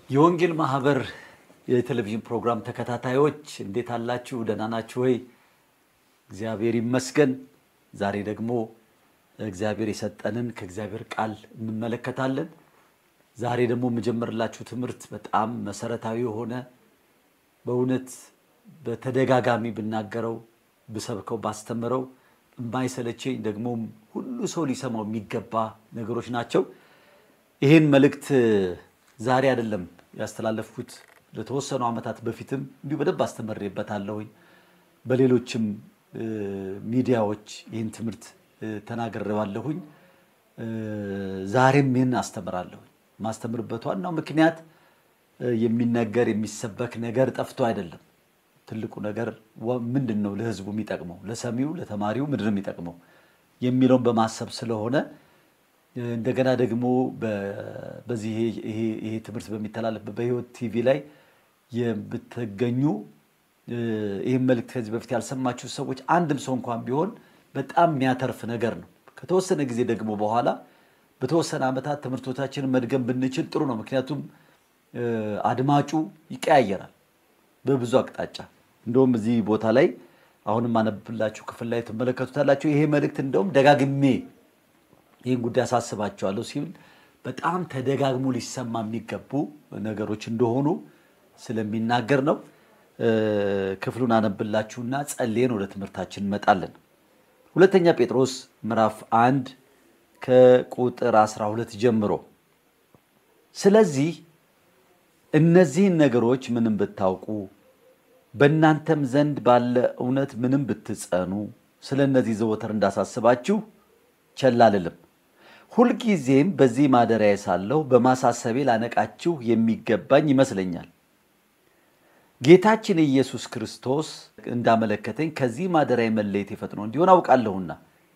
የወንጌል ማህበር የቴሌቪዥን ፕሮግራም ተከታታዮች እንዴት አላችሁ? ደህና ናችሁ ወይ? እግዚአብሔር ይመስገን። ዛሬ ደግሞ እግዚአብሔር የሰጠንን ከእግዚአብሔር ቃል እንመለከታለን። ዛሬ ደግሞ የምጀምርላችሁ ትምህርት በጣም መሰረታዊ የሆነ በእውነት በተደጋጋሚ ብናገረው ብሰብከው ባስተምረው የማይሰለቸኝ ደግሞም ሁሉ ሰው ሊሰማው የሚገባ ነገሮች ናቸው። ይህን መልእክት ዛሬ አይደለም ያስተላለፍኩት፣ ለተወሰኑ ዓመታት በፊትም እንዲሁ በደንብ አስተምሬበታለሁኝ። በሌሎችም ሚዲያዎች ይህን ትምህርት ተናግሬዋለሁኝ። ዛሬም ይህን አስተምራለሁኝ። ማስተምርበት ዋናው ምክንያት የሚነገር የሚሰበክ ነገር ጠፍቶ አይደለም። ትልቁ ነገር ምንድን ነው ለህዝቡ የሚጠቅመው፣ ለሰሚው ለተማሪው ምንድን ነው የሚጠቅመው የሚለውን በማሰብ ስለሆነ እንደገና ደግሞ በዚህ ይሄ ትምህርት በሚተላለፍበት በህይወት ቲቪ ላይ የምትገኙ ይህን መልእክት ከዚህ በፊት ያልሰማችሁ ሰዎች አንድም ሰው እንኳን ቢሆን በጣም የሚያተርፍ ነገር ነው። ከተወሰነ ጊዜ ደግሞ በኋላ በተወሰነ ዓመታት ትምህርቶቻችንን መድገም ብንችል ጥሩ ነው። ምክንያቱም አድማጩ ይቀያየራል በብዙ አቅጣጫ። እንደውም እዚህ ቦታ ላይ አሁንም አነብላችሁ ክፍል ላይ ትመለከቱታላችሁ። ይሄ መልእክት እንደውም ደጋግሜ ይህን ጉዳይ አሳስባቸዋለሁ ሲል በጣም ተደጋግሞ ሊሰማ የሚገቡ ነገሮች እንደሆኑ ስለሚናገር ነው። ክፍሉን አነብላችሁና ጸልየን ወደ ትምህርታችን እንመጣለን። ሁለተኛ ጴጥሮስ ምዕራፍ አንድ ከቁጥር 12 ጀምሮ ስለዚህ እነዚህን ነገሮች ምንም ብታውቁ በእናንተም ዘንድ ባለ እውነት ምንም ብትጸኑ ስለ እነዚህ ዘወትር እንዳሳስባችሁ ቸል አልልም። ሁልጊዜም በዚህ ማደሪያ ሳለሁ በማሳሰቤ ላነቃችሁ የሚገባኝ ይመስለኛል። ጌታችን ኢየሱስ ክርስቶስ እንዳመለከተኝ ከዚህ ማደሪያ መለየት ፈጥኖ እንዲሆን አውቃለሁና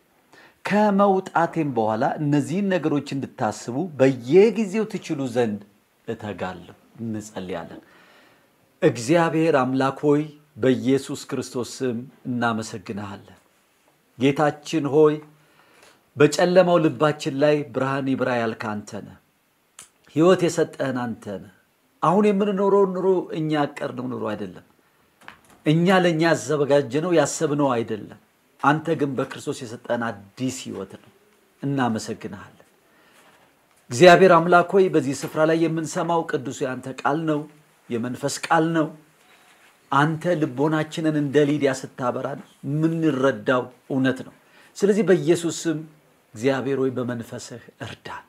ከመውጣቴም በኋላ እነዚህን ነገሮች እንድታስቡ በየጊዜው ትችሉ ዘንድ እተጋለሁ። እንጸልያለን። እግዚአብሔር አምላክ ሆይ በኢየሱስ ክርስቶስ ስም እናመሰግንሃለን። ጌታችን ሆይ በጨለማው ልባችን ላይ ብርሃን ይብራ ያልክ አንተ ነህ። ሕይወት የሰጠህን አንተ ነህ። አሁን የምንኖረው ኑሮ እኛ ያቀርነው ኑሮ አይደለም። እኛ ለእኛ ያዘጋጀነው ያሰብነው አይደለም። አንተ ግን በክርስቶስ የሰጠህን አዲስ ሕይወት ነው። እናመሰግንሃለን። እግዚአብሔር አምላክ ሆይ በዚህ ስፍራ ላይ የምንሰማው ቅዱስ የአንተ ቃል ነው፣ የመንፈስ ቃል ነው። አንተ ልቦናችንን እንደ ሊዲያ ስታበራን የምንረዳው እውነት ነው። ስለዚህ በኢየሱስ ስም እግዚአብሔር ሆይ በመንፈስህ እርዳን።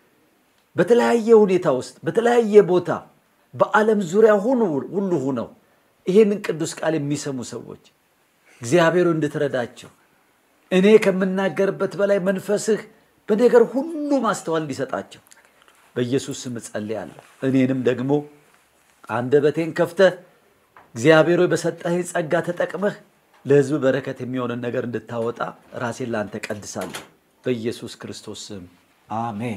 በተለያየ ሁኔታ ውስጥ በተለያየ ቦታ በዓለም ዙሪያ ሁሉ ሁነው ይህንን ቅዱስ ቃል የሚሰሙ ሰዎች እግዚአብሔር እንድትረዳቸው እኔ ከምናገርበት በላይ መንፈስህ በነገር ሁሉ ማስተዋል እንዲሰጣቸው በኢየሱስ ስም እጸልያለሁ። እኔንም ደግሞ አንደበቴን ከፍተህ እግዚአብሔር ሆይ በሰጠኸኝ ጸጋ ተጠቅመህ ለሕዝብ በረከት የሚሆንን ነገር እንድታወጣ ራሴን ለአንተ ቀድሳለሁ። በኢየሱስ ክርስቶስ ስም አሜን።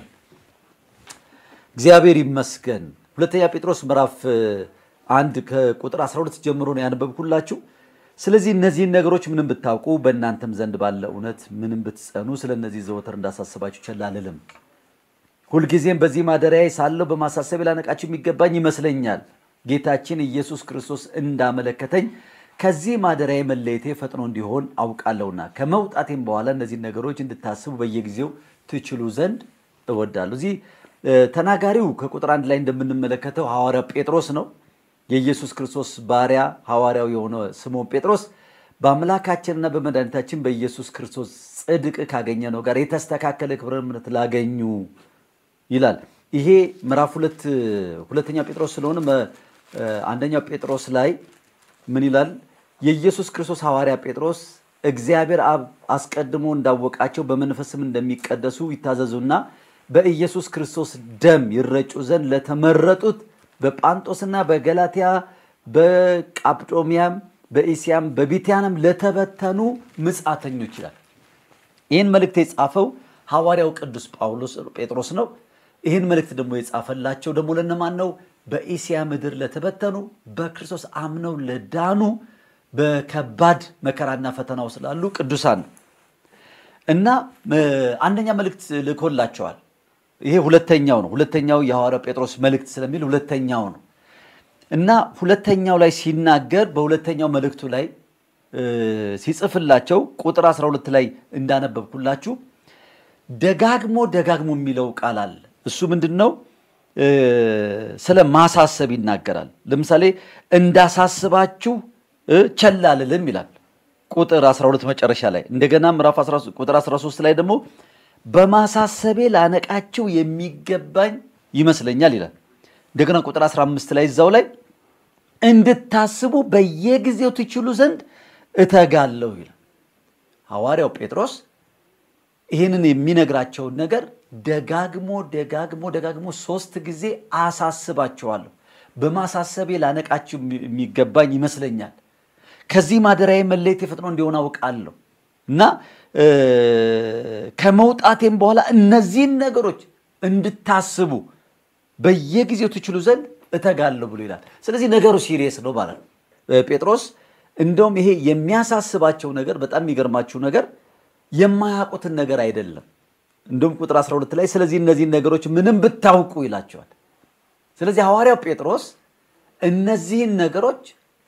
እግዚአብሔር ይመስገን። ሁለተኛ ጴጥሮስ ምዕራፍ አንድ ከቁጥር 12 ጀምሮ ነው ያነበብኩላችሁ። ስለዚህ እነዚህን ነገሮች ምንም ብታውቁ በእናንተም ዘንድ ባለ እውነት ምንም ብትጸኑ ስለ እነዚህ ዘወትር እንዳሳስባችሁ ቸል አልልም። ሁልጊዜም በዚህ ማደሪያዬ ሳለሁ በማሳሰብ ላነቃችሁ የሚገባኝ ይመስለኛል። ጌታችን ኢየሱስ ክርስቶስ እንዳመለከተኝ ከዚህ ማደሪያዬ መለየቴ ፈጥኖ እንዲሆን አውቃለሁና ከመውጣቴም በኋላ እነዚህን ነገሮች እንድታስቡ በየጊዜው ትችሉ ዘንድ እወዳለሁ። እዚህ ተናጋሪው ከቁጥር አንድ ላይ እንደምንመለከተው ሐዋርያው ጴጥሮስ ነው። የኢየሱስ ክርስቶስ ባሪያ ሐዋርያው የሆነ ስምዖን ጴጥሮስ በአምላካችንና በመድኃኒታችን በኢየሱስ ክርስቶስ ጽድቅ ካገኘነው ጋር የተስተካከለ ክብረ እምነት ላገኙ ይላል። ይሄ ምዕራፍ ሁለት ሁለተኛ ጴጥሮስ ስለሆነ አንደኛው ጴጥሮስ ላይ ምን ይላል? የኢየሱስ ክርስቶስ ሐዋርያ ጴጥሮስ እግዚአብሔር አብ አስቀድሞ እንዳወቃቸው በመንፈስም እንደሚቀደሱ ይታዘዙና በኢየሱስ ክርስቶስ ደም ይረጩ ዘንድ ለተመረጡት በጳንጦስና በገላትያ በቃጵዶሚያም በኢስያም በቢትያንም ለተበተኑ ምጻተኞች ይላል። ይህን መልእክት የጻፈው ሐዋርያው ቅዱስ ጳውሎስ ጴጥሮስ ነው። ይህን መልእክት ደግሞ የጻፈላቸው ደግሞ ለነማን ነው? በኢስያ ምድር ለተበተኑ በክርስቶስ አምነው ለዳኑ በከባድ መከራና ፈተናው ስላሉ ቅዱሳን ነው እና አንደኛ መልእክት ልኮላቸዋል። ይሄ ሁለተኛው ነው። ሁለተኛው የሐዋርያው ጴጥሮስ መልእክት ስለሚል ሁለተኛው ነው እና ሁለተኛው ላይ ሲናገር በሁለተኛው መልእክቱ ላይ ሲጽፍላቸው ቁጥር 12 ላይ እንዳነበብኩላችሁ ደጋግሞ ደጋግሞ የሚለው ቃል አለ። እሱ ምንድን ነው? ስለ ማሳሰብ ይናገራል። ለምሳሌ እንዳሳስባችሁ ቸል አልልም ይላል ቁጥር 12 መጨረሻ ላይ። እንደገና ምዕራፍ ቁጥር 13 ላይ ደግሞ በማሳሰቤ ላነቃችሁ የሚገባኝ ይመስለኛል ይላል። እንደገና ቁጥር 15 ላይ እዛው ላይ እንድታስቡ በየጊዜው ትችሉ ዘንድ እተጋለሁ ይላል። ሐዋርያው ጴጥሮስ ይህንን የሚነግራቸውን ነገር ደጋግሞ ደጋግሞ ደጋግሞ ሶስት ጊዜ አሳስባቸዋለሁ። በማሳሰቤ ላነቃችሁ የሚገባኝ ይመስለኛል። ከዚህ ማደሪያዬ መለየት የፈጥኖ እንዲሆን አውቃለሁ እና ከመውጣቴም በኋላ እነዚህን ነገሮች እንድታስቡ በየጊዜው ትችሉ ዘንድ እተጋለሁ ብሎ ይላል። ስለዚህ ነገሩ ሲሪየስ ነው ማለት ነው። ጴጥሮስ እንደውም ይሄ የሚያሳስባቸው ነገር በጣም የሚገርማችሁ ነገር የማያውቁትን ነገር አይደለም። እንደውም ቁጥር 12 ላይ ስለዚህ እነዚህን ነገሮች ምንም ብታውቁ ይላቸዋል። ስለዚህ ሐዋርያው ጴጥሮስ እነዚህን ነገሮች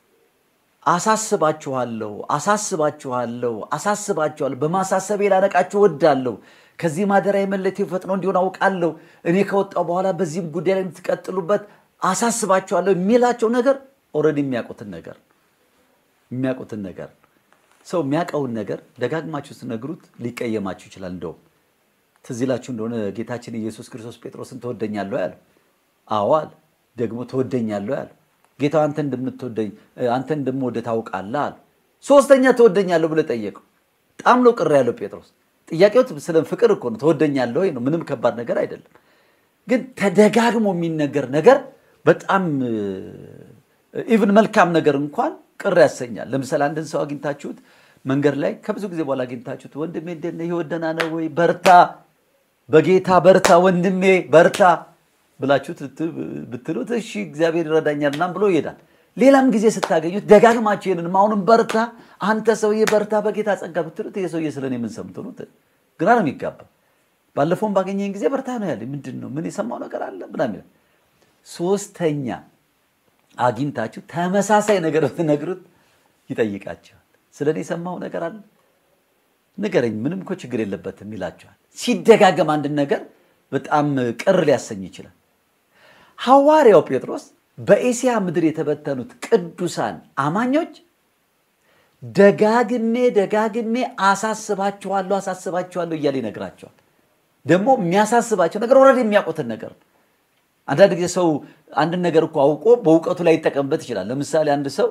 አሳስባችኋለሁ፣ አሳስባችኋለሁ፣ አሳስባችኋለሁ በማሳሰቤ ላነቃችሁ እወዳለሁ። ከዚህ ማደሪያ የመለቴ ፈጥኖ እንዲሆን አውቃለሁ። እኔ ከወጣው በኋላ በዚህም ጉዳይ ላይ የምትቀጥሉበት አሳስባችኋለሁ የሚላቸው ነገር ኦልሬዲ የሚያውቁትን ነገር የሚያውቁትን ነገር ሰው የሚያውቀውን ነገር ደጋግማችሁ ስትነግሩት ሊቀየማችሁ ይችላል። እንደውም ትዝ ይላችሁ እንደሆነ ጌታችን ኢየሱስ ክርስቶስ ጴጥሮስን ትወደኛለህ ያለው፣ አዎ አለ። ደግሞ ትወደኛለህ ያለው ጌታ አንተ እንደምትወደኝ አንተ እንደምወደ ታውቃለህ አለ። ሶስተኛ ትወደኛለህ ብለህ ጠየቀው። በጣም ነው ቅር ያለው ጴጥሮስ። ጥያቄው ስለ ፍቅር እኮ ነው። ትወደኛለህ ወይ ነው። ምንም ከባድ ነገር አይደለም። ግን ተደጋግሞ የሚነገር ነገር በጣም ኢቭን መልካም ነገር እንኳን ቅር ያሰኛል። ለምሳሌ አንድን ሰው አግኝታችሁት መንገድ ላይ ከብዙ ጊዜ በኋላ አግኝታችሁት ወንድሜ እንዴት ነህ? ሕይወት ደህና ነው ወይ? በርታ፣ በጌታ በርታ፣ ወንድሜ በርታ ብላችሁት ብትሉት እሺ እግዚአብሔር ይረዳኛል ምናምን ብሎ ይሄዳል። ሌላም ጊዜ ስታገኙት ደጋግማችሁ ይሄንን አሁንም በርታ፣ አንተ ሰውዬ በርታ፣ በጌታ ጸጋ ብትሉት ይሄ ሰውዬ ስለ እኔ ምን ሰምቶ ነው? ግራ ነው የሚጋባ። ባለፈውም ባገኘኝ ጊዜ በርታ ነው ያለኝ። ምንድን ነው ምን የሰማው ነገር አለ ምናምን ይላል። ሶስተኛ አግኝታችሁ ተመሳሳይ ነገር ብትነግሩት ይጠይቃቸዋል። ስለ እኔ የሰማው ነገር አለ ንገረኝ፣ ምንም እኮ ችግር የለበትም ይላቸዋል። ሲደጋገም አንድን ነገር በጣም ቅር ሊያሰኝ ይችላል። ሐዋርያው ጴጥሮስ በኤስያ ምድር የተበተኑት ቅዱሳን አማኞች ደጋግሜ ደጋግሜ አሳስባችኋለሁ አሳስባችኋለሁ እያለ ይነግራቸዋል። ደግሞ የሚያሳስባቸው ነገር ወረድ የሚያውቁትን ነገር ነው። አንዳንድ ጊዜ ሰው አንድን ነገር እኮ አውቆ በእውቀቱ ላይ ይጠቀምበት ይችላል። ለምሳሌ አንድ ሰው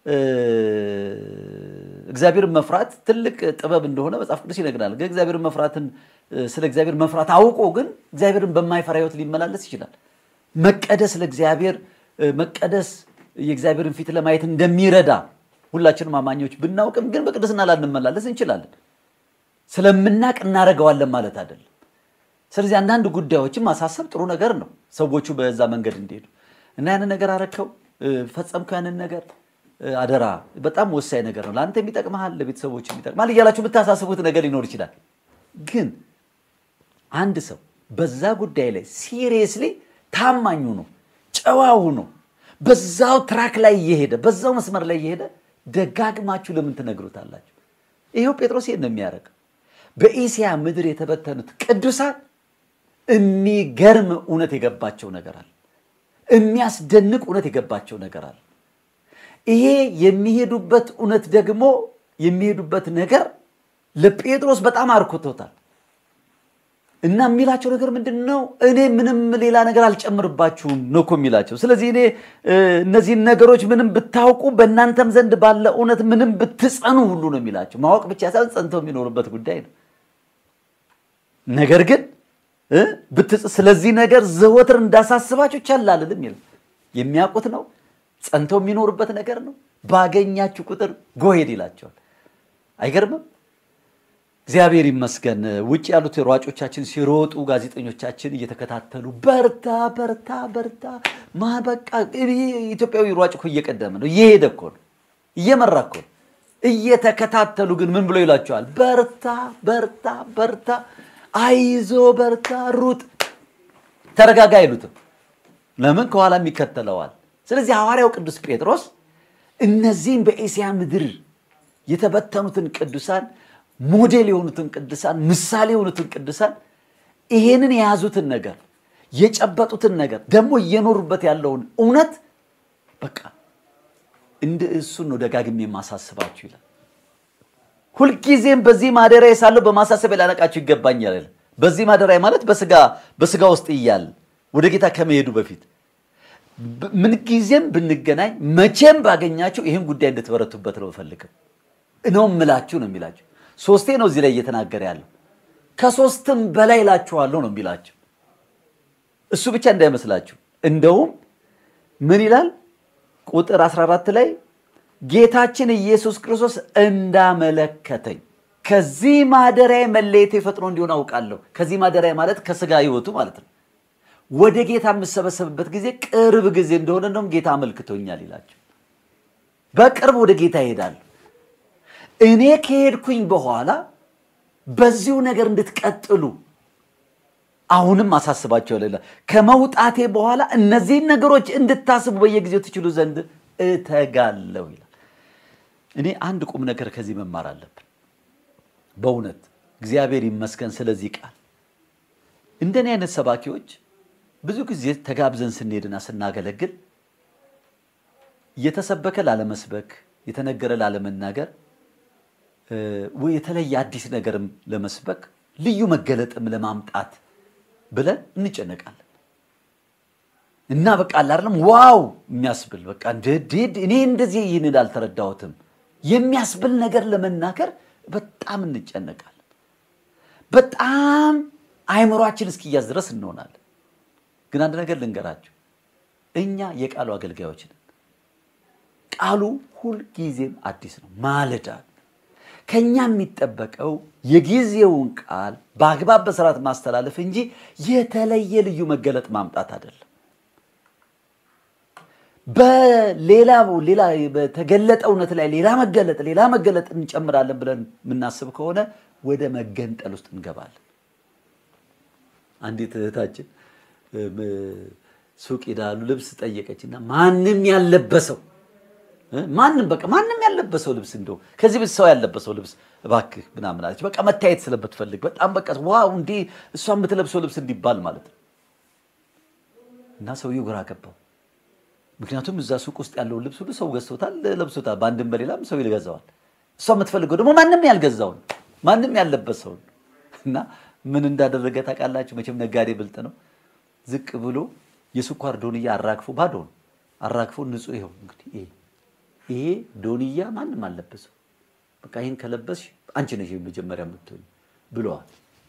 እግዚአብሔርን መፍራት ትልቅ ጥበብ እንደሆነ መጽሐፍ ቅዱስ ይነግራል። ግን እግዚአብሔርን መፍራትን ስለ እግዚአብሔር መፍራት አውቆ ግን እግዚአብሔርን በማይፈራ ሕይወት ሊመላለስ ይችላል። መቀደስ ለእግዚአብሔር መቀደስ የእግዚአብሔርን ፊት ለማየት እንደሚረዳ ሁላችንም አማኞች ብናውቅም ግን በቅድስና ላንመላለስ እንችላለን። ስለምናቅ እናደርገዋለን ማለት አይደለም። ስለዚህ አንዳንድ ጉዳዮችን ማሳሰብ ጥሩ ነገር ነው፣ ሰዎቹ በዛ መንገድ እንዲሄዱ እና ያንን ነገር አረከው ፈጸምከው፣ ያንን ነገር አደራ፣ በጣም ወሳኝ ነገር ነው፣ ለአንተ የሚጠቅመሃል፣ ለቤተሰቦች የሚጠቅመሃል እያላችሁ የምታሳስቡት ነገር ሊኖር ይችላል። ግን አንድ ሰው በዛ ጉዳይ ላይ ሲሪየስሊ ታማኙ ነው፣ ጨዋው ነው፣ በዛው ትራክ ላይ እየሄደ በዛው መስመር ላይ እየሄደ ደጋግማችሁ ለምን ትነግሩታላችሁ? ይኸው ጴጥሮስ ይሄን ነው የሚያደርገው። በኢስያ ምድር የተበተኑት ቅዱሳን የሚገርም እውነት የገባቸው ነገር አለ። የሚያስደንቅ እውነት የገባቸው ነገር አለ። ይሄ የሚሄዱበት እውነት ደግሞ የሚሄዱበት ነገር ለጴጥሮስ በጣም አርኮቶታል። እና የሚላቸው ነገር ምንድን ነው? እኔ ምንም ሌላ ነገር አልጨምርባችሁም ነው እኮ የሚላቸው። ስለዚህ እኔ እነዚህን ነገሮች ምንም ብታውቁ በእናንተም ዘንድ ባለ እውነት ምንም ብትጸኑ ሁሉ ነው የሚላቸው። ማወቅ ብቻ ሳይሆን ጸንተው የሚኖሩበት ጉዳይ ነው። ነገር ግን ስለዚህ ነገር ዘወትር እንዳሳስባቸው ቸል አልልም ይላል። የሚያውቁት ነው፣ ጸንተው የሚኖሩበት ነገር ነው። ባገኛችሁ ቁጥር ጎሄድ ይላቸዋል። አይገርምም? እግዚአብሔር ይመስገን። ውጭ ያሉት ሯጮቻችን ሲሮጡ ጋዜጠኞቻችን እየተከታተሉ በርታ በርታ በርታ ማበቃ ኢትዮጵያዊ ሯጭ እኮ እየቀደመ ነው፣ እየሄደ እኮ ነው፣ እየመራ እኮ ነው። እየተከታተሉ ግን ምን ብሎ ይላቸዋል? በርታ በርታ በርታ፣ አይዞ በርታ፣ ሩጥ። ተረጋጋ አይሉትም። ለምን? ከኋላም ይከተለዋል። ስለዚህ ሐዋርያው ቅዱስ ጴጥሮስ እነዚህን በኤስያ ምድር የተበተኑትን ቅዱሳን ሞዴል የሆኑትን ቅዱሳን ምሳሌ የሆኑትን ቅዱሳን ይሄንን የያዙትን ነገር የጨበጡትን ነገር ደግሞ እየኖሩበት ያለውን እውነት በቃ እንደ እሱን ነው ደጋግሜ የማሳስባችሁ ይላል። ሁልጊዜም በዚህ ማደሪያ ሳለሁ በማሳሰቢያ ላነቃችሁ ይገባኛል። በዚህ ማደሪያ ማለት በስጋ በስጋ ውስጥ እያለ ወደ ጌታ ከመሄዱ በፊት ምንጊዜም ብንገናኝ መቼም ባገኛችሁ ይህን ጉዳይ እንድትበረቱበት ነው እፈልግም ነው እምላችሁ ነው የሚላቸው። ሶስቴ ነው እዚህ ላይ እየተናገረ ያለው። ከሶስትም በላይ እላችኋለሁ ነው የሚላቸው። እሱ ብቻ እንዳይመስላችሁ። እንደውም ምን ይላል ቁጥር 14 ላይ ጌታችን ኢየሱስ ክርስቶስ እንዳመለከተኝ ከዚህ ማደሪያ መለየት ፈጥኖ እንዲሆን አውቃለሁ። ከዚህ ማደሪያ ማለት ከስጋ ህይወቱ ማለት ነው። ወደ ጌታ የምሰበሰብበት ጊዜ ቅርብ ጊዜ እንደሆነ እንደውም ጌታ አመልክቶኛል ይላቸው። በቅርብ ወደ ጌታ ይሄዳል። እኔ ከሄድኩኝ በኋላ በዚሁ ነገር እንድትቀጥሉ አሁንም አሳስባቸው ሌላ ከመውጣቴ በኋላ እነዚህን ነገሮች እንድታስቡ በየጊዜው ትችሉ ዘንድ እተጋለሁ ይላል። እኔ አንድ ቁም ነገር ከዚህ መማር አለብን። በእውነት እግዚአብሔር ይመስገን ስለዚህ ቃል። እንደኔ አይነት ሰባኪዎች ብዙ ጊዜ ተጋብዘን ስንሄድና ስናገለግል የተሰበከ ላለመስበክ፣ የተነገረ ላለመናገር፣ የተለየ አዲስ ነገርም ለመስበክ ልዩ መገለጥም ለማምጣት ብለን እንጨነቃለን እና በቃ አይደለም ዋው የሚያስብል በቃ እንደዴድ እኔ እንደዚህ ይህንን አልተረዳሁትም የሚያስብል ነገር ለመናገር በጣም እንጨነቃለን። በጣም አይምሯችን እስኪያዝ ድረስ እንሆናለን። ግን አንድ ነገር ልንገራችሁ፣ እኛ የቃሉ አገልጋዮች ነን። ቃሉ ሁልጊዜም አዲስ ነው፣ ማለዳ ከኛ የሚጠበቀው የጊዜውን ቃል በአግባብ በስርዓት ማስተላለፍ እንጂ የተለየ ልዩ መገለጥ ማምጣት አይደለም። በሌላ ሌላ በተገለጠ እውነት ላይ ሌላ መገለጥ ሌላ መገለጥ እንጨምራለን ብለን የምናስብ ከሆነ ወደ መገንጠል ውስጥ እንገባለን። አንዲት እህታችን ሱቅ ሄዳሉ ልብስ ጠየቀችና ማንም ያለበሰው ማንም በቃ ማንም ያለበሰው ልብስ እንደው ከዚህ ቤት ሰው ያለበሰው ልብስ እባክህ ምናምን አለች። በቃ መታየት ስለምትፈልግ በጣም በቃ ዋው እንዲህ እሷ የምትለብሰው ልብስ እንዲባል ማለት ነው። እና ሰውየው ግራ ገባው። ምክንያቱም እዛ ሱቅ ውስጥ ያለውን ልብስ ሁሉ ሰው ገዝቶታል፣ ለብሶታል። በአንድም በሌላም ሰው ይገዛዋል። እሷ የምትፈልገው ደግሞ ማንም ያልገዛውን ማንም ያለበሰውን እና ምን እንዳደረገ ታውቃላችሁ? መቼም ነጋዴ ብልጥ ነው። ዝቅ ብሎ የስኳር ዶንያ አራግፎ ባዶ ነው አራግፎ ንጹህ ይኸው እንግዲህ ይሄ ይሄ ዶንያ ማንም አልለበሰው። በቃ ይህን ከለበስሽ አንቺ ነሽ መጀመሪያ የምትሆኝ ብለዋል።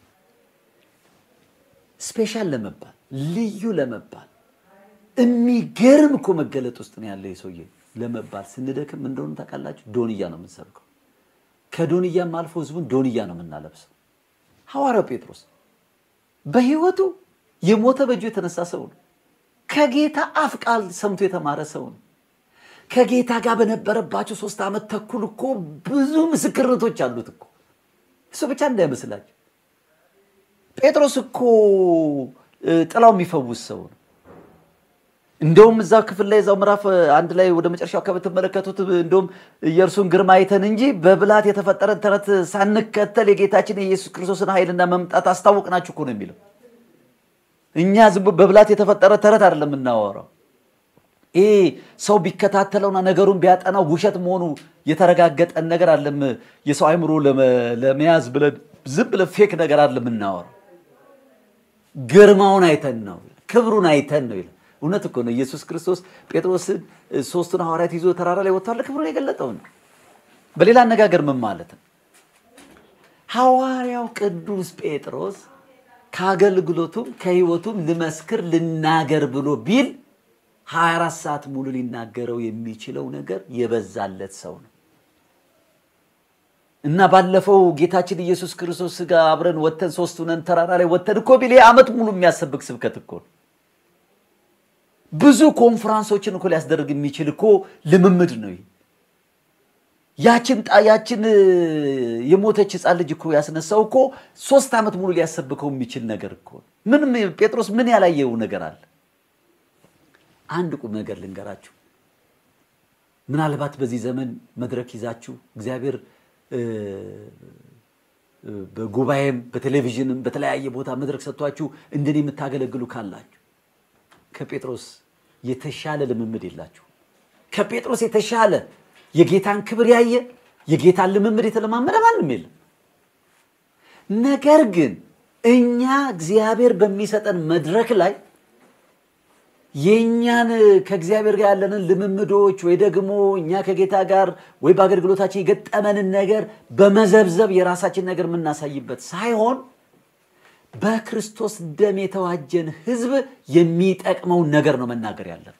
ስፔሻል ለመባል ልዩ ለመባል የሚገርም እኮ መገለጥ ውስጥ ነው ያለ የሰውዬ ለመባል ስንደክም እንደሆነ ታውቃላችሁ፣ ዶንያ ነው የምንሰብከው። ከዶንያም አልፎ ህዝቡን ዶንያ ነው የምናለብሰው። ሐዋርያው ጴጥሮስ በህይወቱ የሞተ በእጁ የተነሳ ሰው ነው። ከጌታ አፍ ቃል ሰምቶ የተማረ ሰው ነው። ከጌታ ጋር በነበረባቸው ሶስት ዓመት ተኩል እኮ ብዙ ምስክርነቶች አሉት እኮ። እሱ ብቻ እንዳይመስላችሁ ጴጥሮስ እኮ ጥላው የሚፈውስ ሰው ነው። እንደውም እዛ ክፍል ላይ እዛው ምዕራፍ አንድ ላይ ወደ መጨረሻው አካባቢ ትመለከቱት። እንደውም የእርሱን ግርማ አይተን እንጂ በብልሃት የተፈጠረን ተረት ሳንከተል የጌታችን የኢየሱስ ክርስቶስን ኃይልና መምጣት አስታወቅናችሁ እኮ ነው የሚለው። እኛ ዝም በብልሃት የተፈጠረ ተረት አይደለም የምናወራው። ይሄ ሰው ቢከታተለውና ነገሩን ቢያጠናው ውሸት መሆኑ የተረጋገጠን ነገር አለም የሰው አይምሮ ለመያዝ ብለን ዝም ብለን ፌክ ነገር አይደለም የምናወራው። ግርማውን አይተን ነው፣ ክብሩን አይተን ነው ይላል። እውነት እኮ ነው። ኢየሱስ ክርስቶስ ጴጥሮስን ሶስቱን ሐዋርያት ይዞ ተራራ ላይ ወጥቷል፣ ክብሩን የገለጠው ነው። በሌላ አነጋገር ምን ማለት ነው? ሐዋርያው ቅዱስ ጴጥሮስ ከአገልግሎቱም ከሕይወቱም ልመስክር ልናገር ብሎ ቢል 24 ሰዓት ሙሉ ሊናገረው የሚችለው ነገር የበዛለት ሰው ነው እና ባለፈው ጌታችን ኢየሱስ ክርስቶስ ጋር አብረን ወተን ሶስት ሆነን ተራራ ላይ ወተን እኮ ቢል ዓመት ሙሉ የሚያሰብክ ስብከት እኮ ነው። ብዙ ኮንፈራንሶችን እኮ ሊያስደርግ የሚችል እኮ ልምምድ ነው። ያችን ጣ- ያችን እ፣ የሞተች ህፃን ልጅ እኮ ያስነሳው እኮ ሶስት ዓመት ሙሉ ሊያሰብከው የሚችል ነገር እኮ ነው። ምንም ጴጥሮስ ምን ያላየው ነገር አለ? አንድ ቁም ነገር ልንገራችሁ። ምናልባት በዚህ ዘመን መድረክ ይዛችሁ እግዚአብሔር እ፣ እ፣ በጉባኤም በቴሌቪዥንም በተለያየ ቦታ መድረክ ሰጥቷችሁ እንደኔ የምታገለግሉ ካላችሁ ከጴጥሮስ የተሻለ ልምምድ የላችሁ። ከጴጥሮስ የተሻለ የጌታን ክብር ያየ የጌታን ልምምድ የተለማመደ ማንም የለም። ነገር ግን እኛ እግዚአብሔር በሚሰጠን መድረክ ላይ የእኛን ከእግዚአብሔር ጋር ያለንን ልምምዶች ወይ ደግሞ እኛ ከጌታ ጋር ወይ በአገልግሎታችን የገጠመንን ነገር በመዘብዘብ የራሳችን ነገር የምናሳይበት ሳይሆን በክርስቶስ ደም የተዋጀን ሕዝብ የሚጠቅመውን ነገር ነው መናገር ያለብን።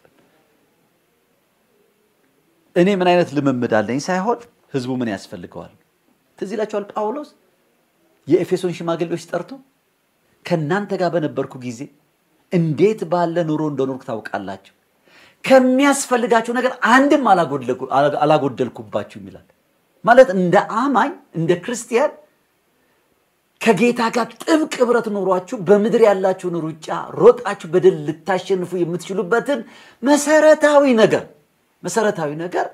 እኔ ምን አይነት ልምምድ አለኝ ሳይሆን ሕዝቡ ምን ያስፈልገዋል። ትዝ ይላችኋል ጳውሎስ የኤፌሶን ሽማግሌዎች ጠርቶ ከእናንተ ጋር በነበርኩ ጊዜ እንዴት ባለ ኑሮ እንደኖርኩ ታውቃላችሁ፣ ከሚያስፈልጋቸው ነገር አንድም አላጎደልኩ- አላጎደልኩባችሁም ይላል። ማለት እንደ አማኝ እንደ ክርስቲያን ከጌታ ጋር ጥብቅ ህብረት ኖሯችሁ በምድር ያላችሁን ሩጫ ሮጣችሁ በድል ልታሸንፉ የምትችሉበትን መሰረታዊ ነገር መሰረታዊ ነገር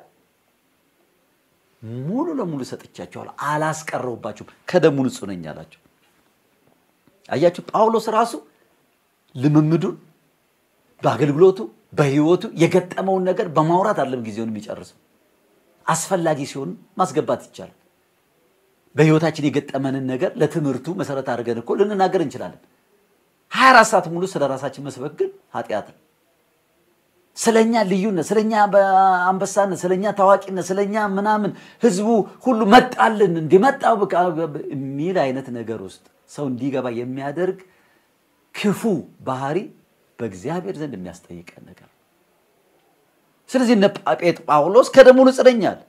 ሙሉ ለሙሉ ሰጥቻችኋል፣ አላስቀረውባችሁም፣ ከደሙ ንጹሕ ነኝ አላቸው። አያችሁ ጳውሎስ ራሱ ልምምዱን በአገልግሎቱ በህይወቱ የገጠመውን ነገር በማውራት አይደለም ጊዜውን የሚጨርሰው። አስፈላጊ ሲሆን ማስገባት ይቻላል። በህይወታችን የገጠመንን ነገር ለትምህርቱ መሰረት አድርገን እኮ ልንናገር እንችላለን። 24 ሰዓት ሙሉ ስለ ራሳችን መስበክ ግን ኃጢአት ነው። ስለኛ ልዩነት፣ ስለኛ አንበሳነት፣ ስለኛ ታዋቂነት፣ ስለኛ ምናምን ህዝቡ ሁሉ መጣልን እንዲመጣው የሚል አይነት ነገር ውስጥ ሰው እንዲገባ የሚያደርግ ክፉ ባህሪ በእግዚአብሔር ዘንድ የሚያስጠይቀን ነገር ነው። ስለዚህ እነ ጴጥ ጳውሎስ ከደሙ ንጹሕ ነኝ አለ።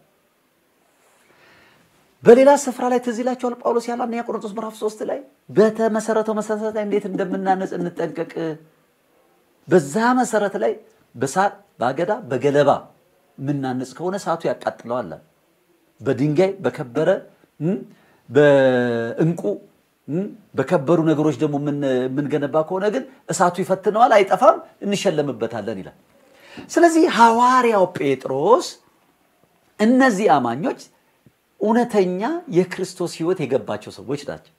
በሌላ ስፍራ ላይ ትዝ ይላችኋል ጳውሎስ ያለው አንደኛ ቆሮንቶስ ምዕራፍ ሶስት ላይ በተመሰረተው መሰረት ላይ እንዴት እንደምናነጽ እንጠንቀቅ። በዛ መሰረት ላይ በሳር በአገዳ በገለባ የምናነጽ ከሆነ እሳቱ ያቃጥለዋል አለ። በድንጋይ በከበረ በእንቁ በከበሩ ነገሮች ደግሞ የምንገነባ ከሆነ ግን እሳቱ ይፈትነዋል፣ አይጠፋም፣ እንሸለምበታለን ይላል። ስለዚህ ሐዋርያው ጴጥሮስ እነዚህ አማኞች እውነተኛ የክርስቶስ ሕይወት የገባቸው ሰዎች ናቸው።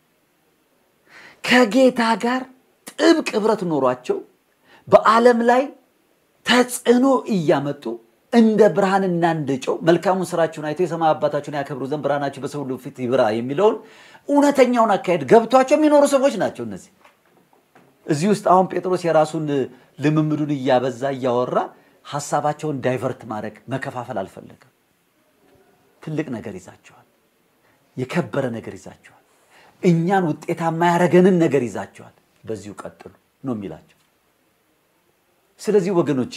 ከጌታ ጋር ጥብቅ ኅብረት ኖሯቸው በዓለም ላይ ተጽዕኖ እያመጡ እንደ ብርሃንና እንደ ጨው መልካሙን ስራችሁን አይተው የሰማይ አባታችሁን ያከብሩ ዘንድ ብርሃናችሁ በሰው ሁሉ ፊት ይብራ የሚለውን እውነተኛውን አካሄድ ገብቷቸው የሚኖሩ ሰዎች ናቸው። እነዚህ እዚህ ውስጥ አሁን ጴጥሮስ የራሱን ልምምዱን እያበዛ እያወራ ሀሳባቸውን ዳይቨርት ማድረግ መከፋፈል አልፈለገም። ትልቅ ነገር ይዛቸዋል። የከበረ ነገር ይዛቸዋል። እኛን ውጤታማ ያደረገንን ነገር ይዛቸዋል። በዚሁ ቀጥሉ ነው የሚላቸው። ስለዚህ ወገኖቼ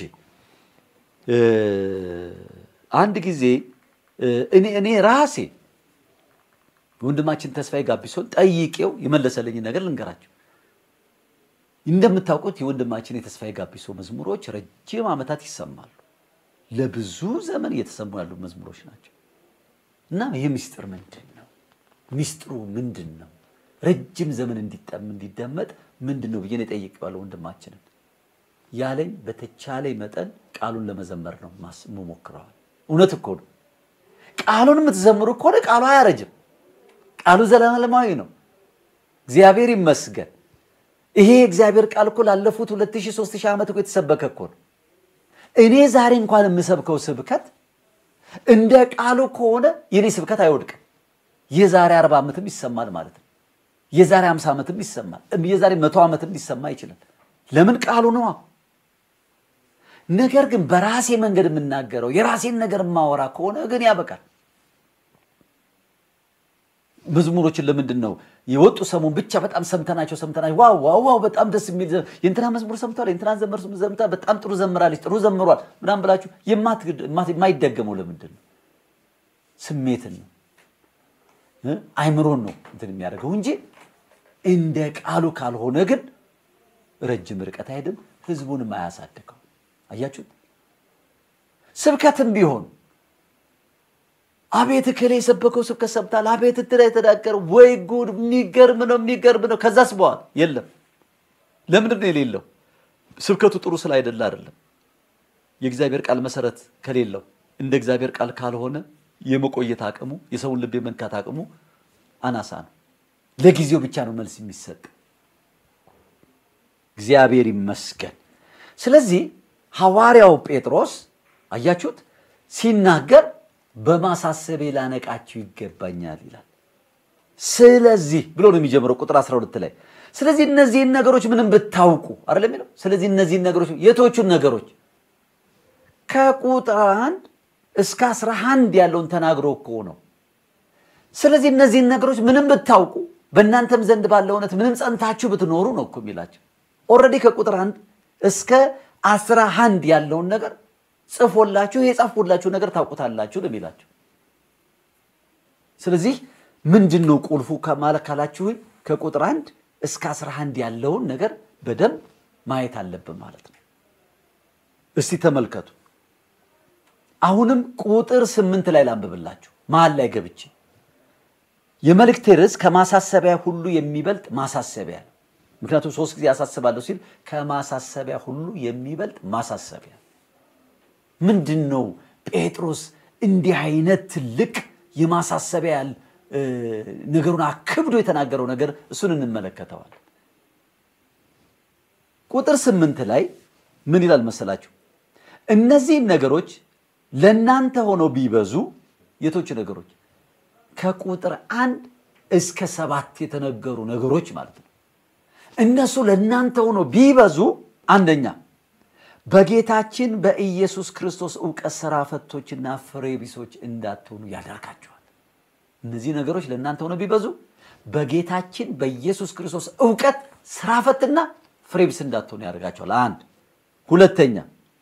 አንድ ጊዜ እኔ እኔ ራሴ ወንድማችን ተስፋዬ ጋቢሶን ጠይቄው የመለሰልኝ ነገር ልንገራቸው። እንደምታውቁት የወንድማችን የተስፋዬ ጋቢሶ መዝሙሮች ረጅም ዓመታት ይሰማሉ። ለብዙ ዘመን እየተሰሙ ያሉ መዝሙሮች ናቸው። እና ይህ ምስጢር ምንድን ነው? ምስጢሩ ምንድን ነው? ረጅም ዘመን እንዲጠም እንዲደመጥ ምንድን ነው ብዬ የጠይቄዋለሁ ወንድማችንን። ያለኝ በተቻለኝ መጠን ቃሉን ለመዘመር ነው ሞክረዋል። እውነት እኮ ነው። ቃሉን የምትዘምሩ ከሆነ ቃሉ አያረጅም። ቃሉ ዘላለማዊ ነው። እግዚአብሔር ይመስገን። ይሄ እግዚአብሔር ቃል እኮ ላለፉት ሁለት ሺህ ሦስት ሺህ ዓመት እኮ የተሰበከ እኮ ነው። እኔ ዛሬ እንኳን የምሰብከው ስብከት እንደ ቃሉ ከሆነ የኔ ስብከት አይወድቅም። የዛሬ አርባ ዓመትም ይሰማል ማለት ነው። የዛሬ ሃምሳ ዓመትም ይሰማል። የዛሬ መቶ ዓመትም ሊሰማ ይችላል። ለምን ቃሉ ነዋ። ነገር ግን በራሴ መንገድ የምናገረው የራሴን ነገር የማወራ ከሆነ ግን ያበቃል። መዝሙሮችን ለምንድን ነው የወጡ ሰሞን ብቻ በጣም ሰምተናቸው ሰምተናቸው ዋው ዋው ዋው በጣም ደስ የሚል የእንትና መዝሙር ሰምተዋል፣ የእንትና ዘመር ዘምታ በጣም ጥሩ ዘምራለች፣ ጥሩ ዘምሯል ምናምን ብላችሁ የማይደገመው ለምንድን ነው? ስሜትን ነው አይምሮን ነው እንትን የሚያደርገው እንጂ እንደ ቃሉ ካልሆነ ግን ረጅም ርቀት አይሄድም፣ ህዝቡንም አያሳድገው። አያችሁት? ስብከትም ቢሆን አቤት እከሌ የሰበከው ስብከት ሰምታል፣ አቤት እንትና የተናገረው ወይ ጉድ! የሚገርም ነው የሚገርም ነው። ከዛስ በኋላ የለም። ለምንድን ነው የሌለው? ስብከቱ ጥሩ ስለ አይደለ አይደለም። የእግዚአብሔር ቃል መሰረት ከሌለው እንደ እግዚአብሔር ቃል ካልሆነ የመቆየት አቅሙ የሰውን ልብ የመንካት አቅሙ አናሳ ነው። ለጊዜው ብቻ ነው መልስ የሚሰጥ። እግዚአብሔር ይመስገን። ስለዚህ ሐዋርያው ጴጥሮስ አያችሁት ሲናገር በማሳሰቤ ላነቃችሁ ይገባኛል ይላል። ስለዚህ ብሎ ነው የሚጀምረው ቁጥር 12 ላይ። ስለዚህ እነዚህን ነገሮች ምንም ብታውቁ አይደለም የሚለው። ስለዚህ እነዚህን ነገሮች የቶቹን ነገሮች ከቁጥር አንድ እስከ 11 ያለውን ተናግሮ እኮ ነው። ስለዚህ እነዚህን ነገሮች ምንም ብታውቁ በእናንተም ዘንድ ባለ እውነት ምንም ጸንታችሁ ብትኖሩ ነው እኮ የሚላቸው። ኦልሬዲ ከቁጥር አንድ እስከ አስራ አንድ ያለውን ነገር ጽፎላችሁ የጻፍኩላችሁ ነገር ታውቁታላችሁ ነው የሚላቸው። ስለዚህ ምንድን ነው ቁልፉ ከማለት ካላችሁ ከቁጥር አንድ እስከ አስራ አንድ ያለውን ነገር በደንብ ማየት አለብን ማለት ነው። እስቲ ተመልከቱ። አሁንም ቁጥር ስምንት ላይ ላንብብላችሁ መሀል ላይ ገብቼ የመልእክቴ ርዕስ ከማሳሰቢያ ሁሉ የሚበልጥ ማሳሰቢያ ነው። ምክንያቱም ሶስት ጊዜ ያሳስባለሁ ሲል ከማሳሰቢያ ሁሉ የሚበልጥ ማሳሰቢያ ምንድን ነው? ጴጥሮስ እንዲህ አይነት ትልቅ የማሳሰቢያ ነገሩን አክብዶ የተናገረው ነገር እሱን እንመለከተዋል። ቁጥር ስምንት ላይ ምን ይላል መሰላችሁ? እነዚህን ነገሮች ለእናንተ ሆነው ቢበዙ የቶች ነገሮች ከቁጥር አንድ እስከ ሰባት የተነገሩ ነገሮች ማለት ነው። እነሱ ለእናንተ ሆኖ ቢበዙ አንደኛ በጌታችን በኢየሱስ ክርስቶስ እውቀት ስራ ፈቶችና ፍሬ ቢሶች እንዳትሆኑ ያደርጋቸዋል። እነዚህ ነገሮች ለእናንተ ሆኖ ቢበዙ በጌታችን በኢየሱስ ክርስቶስ እውቀት ስራ ፈትና ፍሬ ቢስ እንዳትሆኑ ያደርጋቸዋል። አንድ ሁለተኛ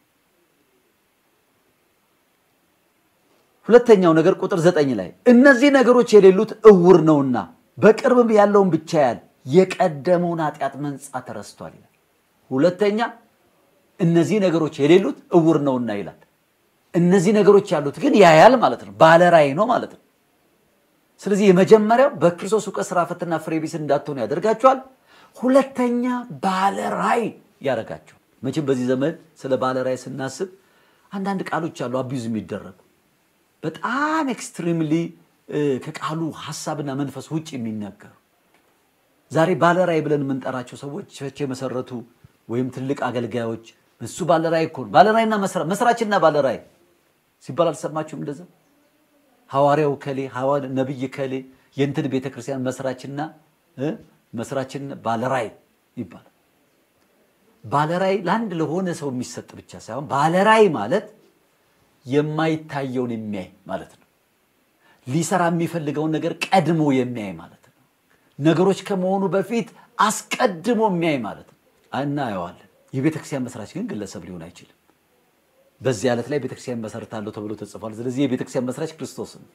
ሁለተኛው ነገር ቁጥር ዘጠኝ ላይ እነዚህ ነገሮች የሌሉት እውር ነውና በቅርብም ያለውን ብቻ ያል የቀደመውን ኃጢአት መንጻት ተረስቷል ይላል። ሁለተኛ እነዚህ ነገሮች የሌሉት እውር ነውና ይላል። እነዚህ ነገሮች ያሉት ግን ያያል ማለት ነው። ባለ ራእይ ነው ማለት ነው። ስለዚህ የመጀመሪያው በክርስቶስ እውቀት ስራ ፈትና ፍሬ ቢስ እንዳትሆኑ ያደርጋቸዋል። ሁለተኛ ባለ ራእይ ያደርጋቸዋል። መቼም በዚህ ዘመን ስለ ባለ ራእይ ስናስብ አንዳንድ ቃሎች አሉ አቢዩዝ የሚደረጉ በጣም ኤክስትሪምሊ ከቃሉ ሀሳብና መንፈስ ውጭ የሚናገሩ ዛሬ ባለራይ ብለን የምንጠራቸው ሰዎች ቸርች የመሰረቱ ወይም ትልቅ አገልጋዮች እሱ ባለራይ እኮ ነው። ባለራይና መስራችና ባለራይ ሲባል አልሰማችሁም? እንደዛ ሐዋርያው ከሌ ነቢይ ከሌ የእንትን ቤተክርስቲያን መስራችና መስራችን ባለራይ ይባላል። ባለራይ ለአንድ ለሆነ ሰው የሚሰጥ ብቻ ሳይሆን ባለራይ ማለት የማይታየውን የሚያይ ማለት ነው። ሊሰራ የሚፈልገውን ነገር ቀድሞ የሚያይ ማለት ነው። ነገሮች ከመሆኑ በፊት አስቀድሞ የሚያይ ማለት ነው። እናየዋለን። የቤተክርስቲያን መስራች ግን ግለሰብ ሊሆን አይችልም። በዚህ ዓለት ላይ ቤተክርስቲያን መሰረታለሁ ተብሎ ተጽፏል። ስለዚህ የቤተክርስቲያን መስራች ክርስቶስ ነው።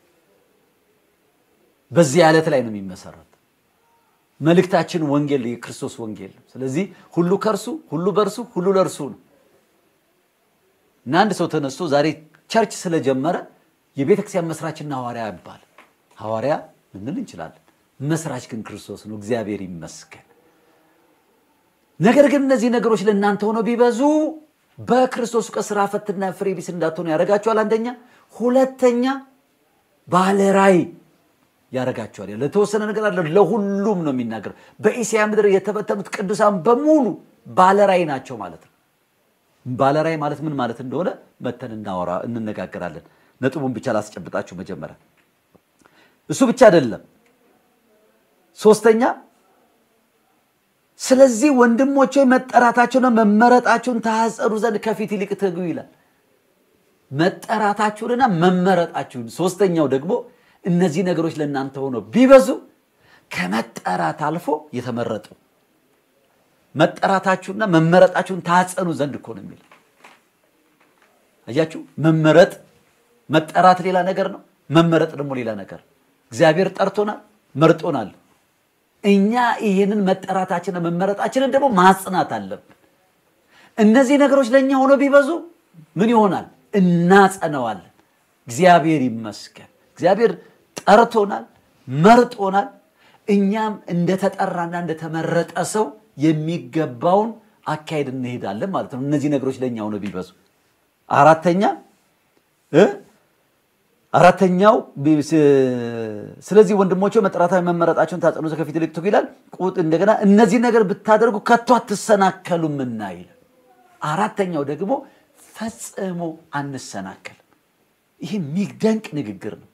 በዚህ ዓለት ላይ ነው የሚመሰረት። መልእክታችን ወንጌል፣ የክርስቶስ ወንጌል ነው። ስለዚህ ሁሉ ከእርሱ ሁሉ በእርሱ ሁሉ ለእርሱ ነው እና አንድ ሰው ተነስቶ ዛሬ ቸርች ስለጀመረ የቤተክርስቲያን መስራችና ሐዋርያ ይባል ሐዋርያ ልንል እንችላለን። መስራች ግን ክርስቶስ ነው። እግዚአብሔር ይመስገን። ነገር ግን እነዚህ ነገሮች ለእናንተ ሆነው ቢበዙ በክርስቶስ እውቀት ስራ ፈትና ፍሬ ቢስ እንዳትሆኑ ያደርጋቸዋል። አንደኛ። ሁለተኛ ባለ ራእይ ያደርጋቸዋል። ለተወሰነ ነገር አለ፣ ለሁሉም ነው የሚናገረው። በእስያ ምድር የተበተኑት ቅዱሳን በሙሉ ባለ ራእይ ናቸው ማለት ነው። ባለ ራእይ ማለት ምን ማለት እንደሆነ መተን እናወራ እንነጋገራለን። ነጥቡን ብቻ ላስጨብጣችሁ መጀመሪያ። እሱ ብቻ አይደለም። ሶስተኛ ስለዚህ ወንድሞቼ መጠራታቸውና መመረጣቸውን ታጸኑ ዘንድ ከፊት ይልቅ ትጉ ይላል። መጠራታችሁንና መመረጣችሁን። ሶስተኛው ደግሞ እነዚህ ነገሮች ለእናንተ ሆነው ቢበዙ ከመጠራት አልፎ የተመረጡ መጠራታችሁና መመረጣችሁን ታጸኑ ዘንድ እኮ ነው የሚለው። አያችሁ፣ መመረጥ መጠራት ሌላ ነገር ነው። መመረጥ ደግሞ ሌላ ነገር። እግዚአብሔር ጠርቶናል፣ መርጦናል። እኛ ይህንን መጠራታችንና መመረጣችንን ደግሞ ማጽናት አለብን። እነዚህ ነገሮች ለእኛ ሆኖ ቢበዙ ምን ይሆናል? እናጸነዋለን። እግዚአብሔር ይመስገን። እግዚአብሔር ጠርቶናል፣ መርጦናል። እኛም እንደተጠራና እንደተመረጠ ሰው የሚገባውን አካሄድ እንሄዳለን ማለት ነው። እነዚህ ነገሮች ለእኛ ሆነ ቢበዙ አራተኛ እ አራተኛው ስለዚህ ወንድሞቼ መጠራታዊ መመረጣቸውን ታጸኑ ከፊት ይልቅ ትጉ ይላል። ቁጥ እንደገና እነዚህ ነገር ብታደርጉ ከቶ አትሰናከሉምና ይላል። አራተኛው ደግሞ ፈጽሞ አንሰናከልም። ይህ የሚደንቅ ንግግር ነው።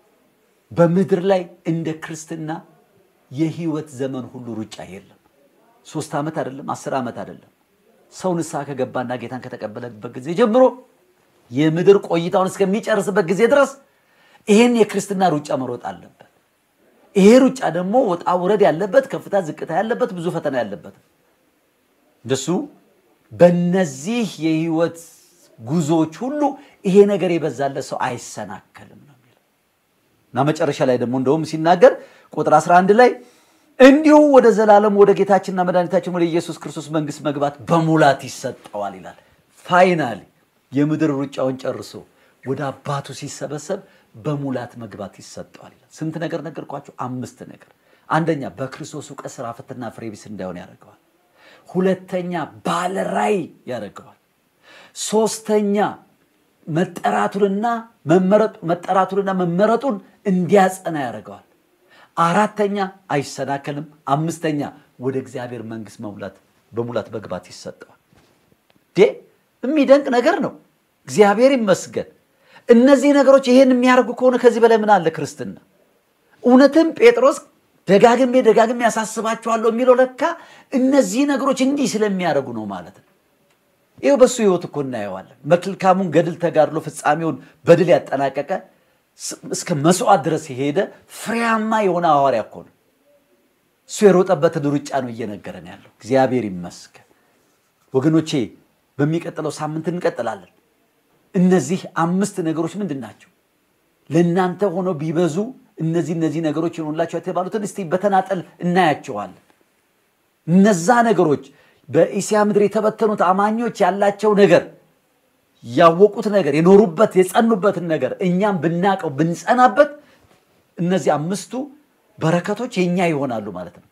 በምድር ላይ እንደ ክርስትና የህይወት ዘመን ሁሉ ሩጫ የለም። ሶስት ዓመት አይደለም፣ አስር ዓመት አይደለም። ሰው ንስሐ ከገባና ጌታን ከተቀበለበት ጊዜ ጀምሮ የምድር ቆይታውን እስከሚጨርስበት ጊዜ ድረስ ይሄን የክርስትና ሩጫ መሮጥ አለበት። ይሄ ሩጫ ደግሞ ወጣ ውረድ ያለበት፣ ከፍታ ዝቅታ ያለበት፣ ብዙ ፈተና ያለበት እንደሱ በነዚህ የህይወት ጉዞዎች ሁሉ ይሄ ነገር የበዛለት ሰው አይሰናከልም ነው የሚለው እና መጨረሻ ላይ ደግሞ እንደውም ሲናገር ቁጥር 11 ላይ እንዲሁ ወደ ዘላለም ወደ ጌታችንና መድኃኒታችን ወደ ኢየሱስ ክርስቶስ መንግስት መግባት በሙላት ይሰጠዋል ይላል። ፋይናሊ የምድር ሩጫውን ጨርሶ ወደ አባቱ ሲሰበሰብ በሙላት መግባት ይሰጠዋል ይላል። ስንት ነገር ነገርኳቸው? አምስት ነገር። አንደኛ በክርስቶስ እውቀት ስራ ፈትና ፍሬ ቢስ እንዳይሆን ያደርገዋል። ሁለተኛ ባለራዕይ ያደርገዋል። ሶስተኛ መጠራቱንና መጠራቱንና መመረጡን እንዲያጸና ያደርገዋል። አራተኛ አይሰናከልም። አምስተኛ ወደ እግዚአብሔር መንግስት መሙላት በሙላት መግባት ይሰጠዋል። ዴ የሚደንቅ ነገር ነው። እግዚአብሔር ይመስገን። እነዚህ ነገሮች ይሄን የሚያደርጉ ከሆነ ከዚህ በላይ ምን አለ ክርስትና? እውነትም ጴጥሮስ ደጋግሜ ደጋግሜ ያሳስባችኋለሁ የሚለው ለካ እነዚህ ነገሮች እንዲህ ስለሚያደርጉ ነው ማለት ነው። ይኸው በሱ ህይወት እኮ እናየዋለን። መልካሙን ገድል ተጋድሎ ፍጻሜውን በድል ያጠናቀቀ እስከ መስዋዕት ድረስ የሄደ ፍሬያማ የሆነ ሐዋርያ እኮ ነው። እሱ የሮጠበትን ሩጫ ነው እየነገረን ያለው። እግዚአብሔር ይመስገን ወገኖቼ። በሚቀጥለው ሳምንት እንቀጥላለን። እነዚህ አምስት ነገሮች ምንድን ናቸው? ለእናንተ ሆነው ቢበዙ እነዚህ እነዚህ ነገሮች ይሆኑላቸው የተባሉትን እስቲ በተናጠል እናያቸዋለን። እነዛ ነገሮች በእስያ ምድር የተበተኑት አማኞች ያላቸው ነገር ያወቁት ነገር የኖሩበት የጸኑበትን ነገር እኛም ብናቀው ብንጸናበት እነዚህ አምስቱ በረከቶች የኛ ይሆናሉ ማለት ነው።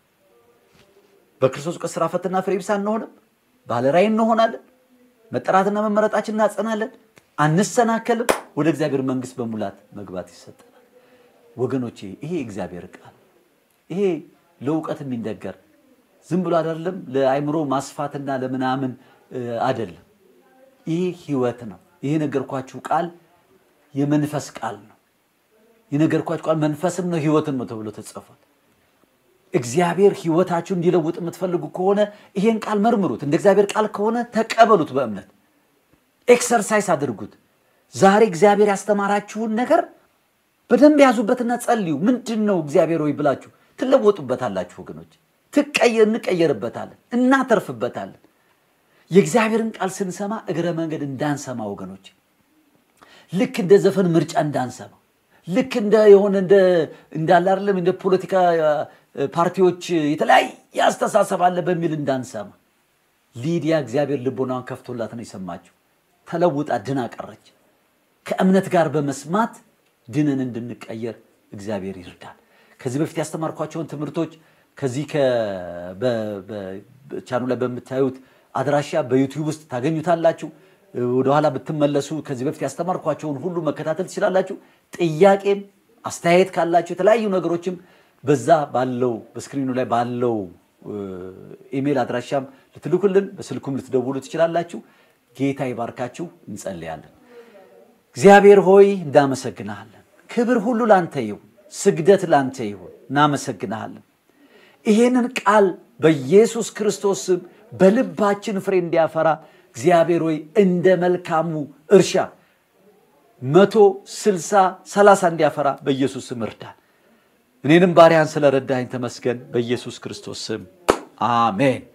በክርስቶስ እውቀት ስራ ፈትና ፍሬ ቢስ አንሆንም። ባለራዕይ እንሆናለን። መጠራትና መመረጣችን እናጸናለን። አንሰናከልም። ወደ እግዚአብሔር መንግስት በሙላት መግባት ይሰጠናል። ወገኖቼ ይሄ እግዚአብሔር ቃል ይሄ ለእውቀት የሚነገር ዝም ብሎ አይደለም፣ ለአይምሮ ማስፋትና ለምናምን አይደለም። ይህ ህይወት ነው። ይህ የነገርኳችሁ ቃል የመንፈስ ቃል ነው። የነገርኳችሁ ቃል መንፈስም ነው ህይወትም ነው ተብሎ ተጽፏል። እግዚአብሔር ህይወታችሁ እንዲለውጥ የምትፈልጉ ከሆነ ይሄን ቃል መርምሩት። እንደ እግዚአብሔር ቃል ከሆነ ተቀበሉት፣ በእምነት ኤክሰርሳይስ አድርጉት። ዛሬ እግዚአብሔር ያስተማራችሁን ነገር በደንብ ያዙበትና ጸልዩ። ምንድን ነው እግዚአብሔር ሆይ ብላችሁ ትለወጡበታላችሁ ወገኖች። ትቀየር እንቀየርበታለን፣ እናተርፍበታለን። የእግዚአብሔርን ቃል ስንሰማ እግረ መንገድ እንዳንሰማ ወገኖች፣ ልክ እንደ ዘፈን ምርጫ እንዳንሰማ፣ ልክ እንደ የሆነ እንዳለ አይደለም እንደ ፖለቲካ ፓርቲዎች የተለያየ አስተሳሰብ አለ በሚል እንዳንሰማ። ሊዲያ እግዚአብሔር ልቦናዋን ከፍቶላት ነው የሰማችው። ተለውጣ ድና ቀረች። ከእምነት ጋር በመስማት ድንን እንድንቀየር እግዚአብሔር ይርዳል። ከዚህ በፊት ያስተማርኳቸውን ትምህርቶች ከዚህ ቻኑ ላይ በምታዩት አድራሻ በዩቲዩብ ውስጥ ታገኙታላችሁ። ወደኋላ ብትመለሱ ከዚህ በፊት ያስተማርኳቸውን ሁሉ መከታተል ትችላላችሁ። ጥያቄም አስተያየት ካላችሁ የተለያዩ ነገሮችም በዛ ባለው በስክሪኑ ላይ ባለው ኢሜል አድራሻም ልትልኩልን በስልኩም ልትደውሉ ትችላላችሁ። ጌታ ይባርካችሁ። እንጸልያለን። እግዚአብሔር ሆይ እናመሰግንሃለን። ክብር ሁሉ ላንተ ይሁን፣ ስግደት ላንተ ይሁን። እናመሰግንሃለን። ይሄንን ቃል በኢየሱስ ክርስቶስ ስም በልባችን ፍሬ እንዲያፈራ እግዚአብሔር ሆይ እንደ መልካሙ እርሻ መቶ ስልሳ ሰላሳ እንዲያፈራ በኢየሱስ ስም እርዳን። እኔንም ባሪያን ስለረዳኝ ተመስገን። በኢየሱስ ክርስቶስ ስም አሜን።